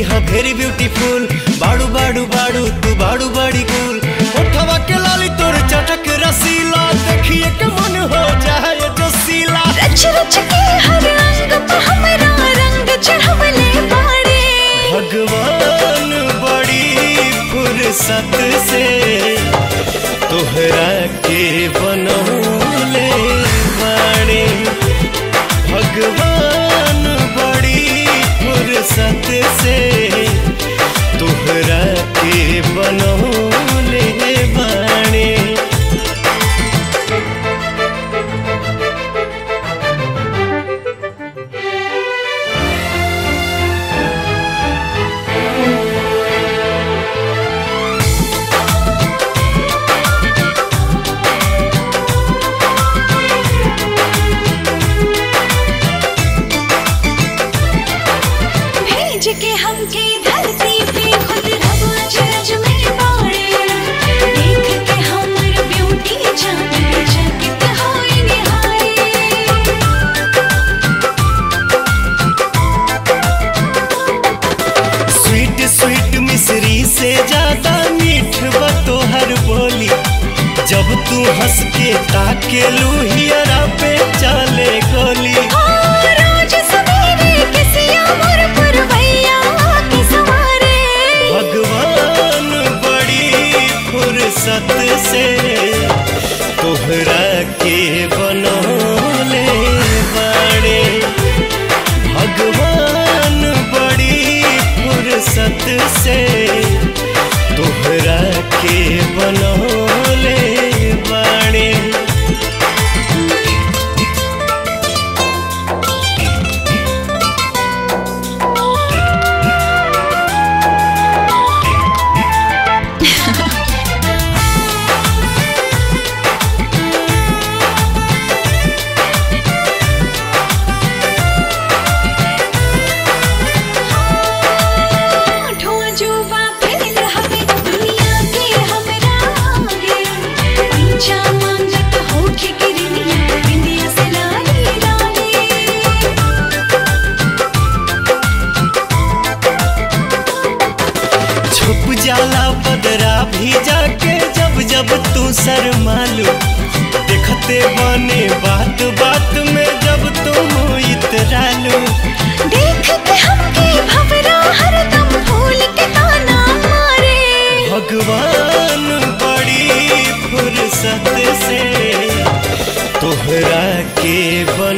ह very beautiful बाड़ू बाड़ू बाड़ू तू बाड़ू बड़ी गुल उठवा के लाली तोर चटक रसीला देखिए के मन हो जाए जो सीला रच रच के हर अंग पे हमरा रंग चढ़वले बाड़े भगवान बड़ी फुर्सत से तोहरा के बनौले बाड़े भगवान बड़ी फुर्सत से तोहरा के बनौले बाड़े भेज के हमके धरती पे खुद रब अजरज में बाड़े देख के हमर ब्यूटी जान चकित होए निहारे स्वीट स्वीट मिश्री से ज्यादा मीठ बा तोहर बोली जब तू हंस के ताके लुहियरा पे चले गोली रोज सवेरे किसिया मोर पुरवैया के सवारे भगवान बड़ी फुर्सत से तोहरा के बनौले बाड़े भगवान बड़ी फुर्सत से तोहरा के बनौले बाड़े ठो जुबा फैल हवे दुनिया के हमरा आगे पंचा मांगत होठ गिरनिया बिंदिया से लाली लाली छुप जाला बदरा भी जाके जब जब तू शर्मालू देखते बने बात बात में जब तुम इतरालू देख के हमके भवरा हरदम भूल के ताना मारे भगवान बड़ी फुर्सत से तोहरा के